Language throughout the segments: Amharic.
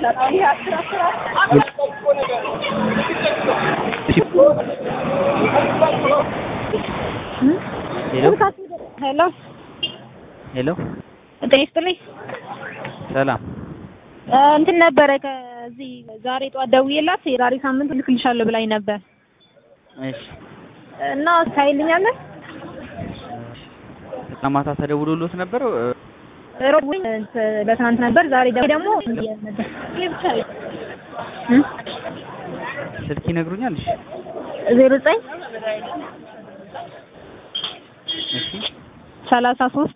ሄሎ ሄሎ ሄሎ ጤና ይስጥልኝ። ሰላም እ እንትን ነበረ ከዚህ ዛሬ ጠዋት ደውዬላት የዛሬ ሳምንት ልክልሻለሁ ብላኝ ነበር እሺ እና ታይልኛለህ? ትናንት ማታ ተደውሎሎት ነበር እ፣ ሮብ ለትናንት ነበር። ዛሬ ደግሞ ነበር እ ስልክ ይነግሩኛል እሺ ዜሮ ዘጠኝ እሺ ሰላሳ ሶስት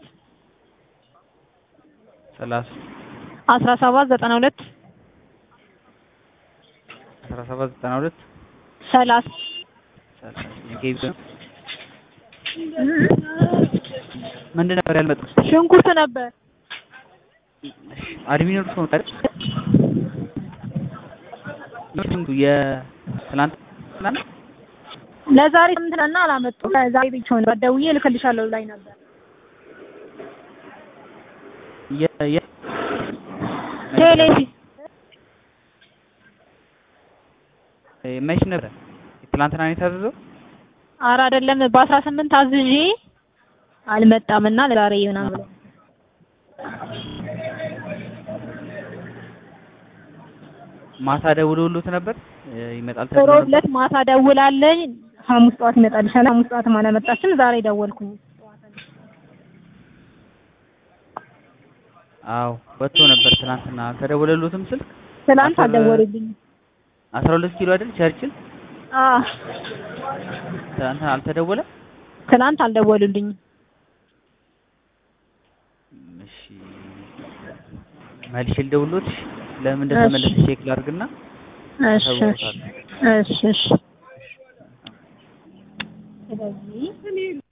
ሰላሳ አስራ ሰባት ዘጠና ሁለት አስራ ሰባት ዘጠና ሁለት ሰላሳ ሰላሳ የጌቢ ነው። ምንድን ነበር ያልመጡት? ሽንኩርት ነበር። አድሚን እርሶ ነው አይደል? የትናንት ትናንት ለዛሬ ሳምንትና አላመጡም። ዛሬ ብቻ ነው ደውዬ ልክልሻለሁ ብላኝ ነበር። የ የ ቴሌቪ መች ነበር? ትናንትና ነው የታዘዘው? ኧረ አይደለም በአስራ ስምንት አዝዤ አልመጣም እና ለዛሬ ይሆናል ብሎ ማታ ደውሎሎት ነበር እ፣ ይመጣል ተብሎ ሮብ ነበር? ዕለት ማታ ደውላለኝ ሐሙስ ጠዋት ይመጣልሻል። ሐሙስ ጠዋትም አላመጣችም። ዛሬ ደወልኩኝ። አዎ ወጥቶ ነበር ትናንትና። አልተደወለሎትም ስልክ? ትናንት አስር- አልደወሉልኝም። አስራ ሁለት ኪሎ አይደል ቸርችል? አዎ ትናንትና አልተደወለም? ትናንት አልደወሉልኝም። እሺ መልሼ ልደውልሎት እሺ። ለምን እንደተመለሰ ቼክ ላድርግና እሺ እሺ ተውሎታል። እሺ እሺ ስለዚህ